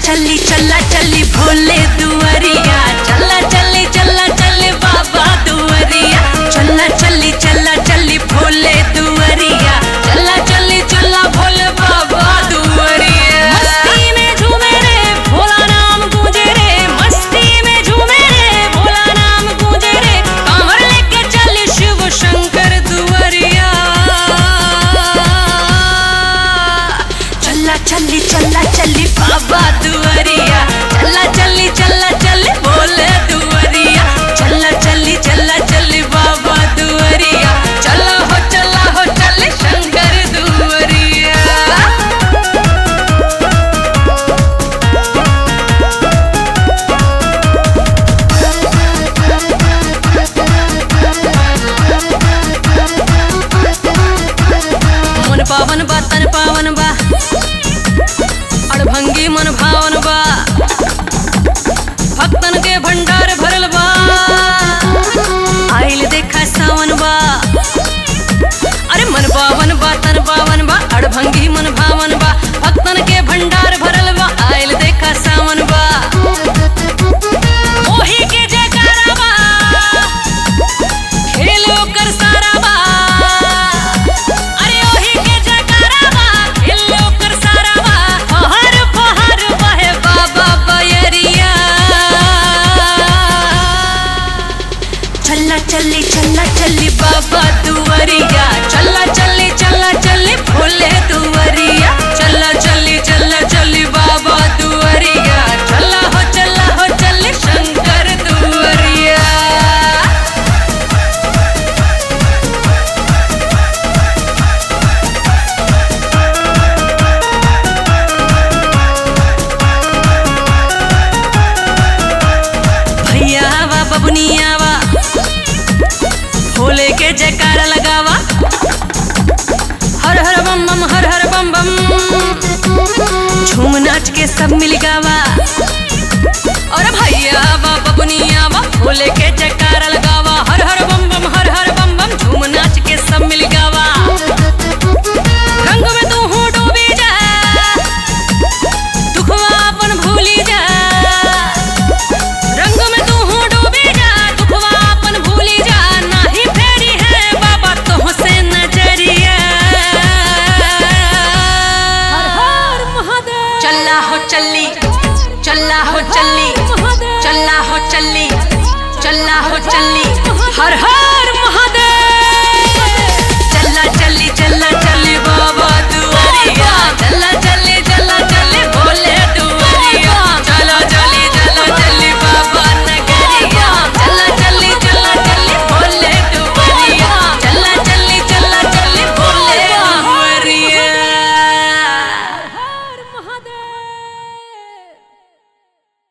चली चला चली भोले दुआरिया चला चली चला चली बाबा दुआरिया चला चली चला चली भोले दुआरिया चला चली चला भोले बाबा दुआरिया मस्ती में झूमे रे भोला नाम गूंजे रे मस्ती में झूमे रे भोला नाम गूंजे रे कांवर लेके चली शिव शंकर दुआरिया चला चली चला चली बाबा दुआरिया चला चली चला चली भोले दुआरिया चला चली चला चली बाबा दुआरिया चला हो चला हो चली शंकर दुआरिया मन पावन बा तन पावन बा अड़भंगी मन भावन बा भक्तन के भंडार भरल बा आइल देखा सावन बा अरे मन पावन बा तन पावन बा अड़भंगी मन भावन बा भक्तन के भंडार भरल बा आइल देखा सावन बा ओही के जयकारा बा खेल ओकर सारा बा अरे ओही के जयकारा बा खेल ओकर सारा बा फहर फहर बहे बाबा बयरिया चला चली चला चली बाबा दुआरिया चला चली चला चली भोले दुआरिया चला चली चला चली बाबा दुआरिया चला हो चला हो चली शंकर दुआरिया भैया वा बबुनिया वा भोले के जयकारा लगावा हर हर बम बम हर हर बम बम झूम नाच के सब मिल गावा और भैया वा बबुनिया वा भोले के जयकारा लगावा हर हर बम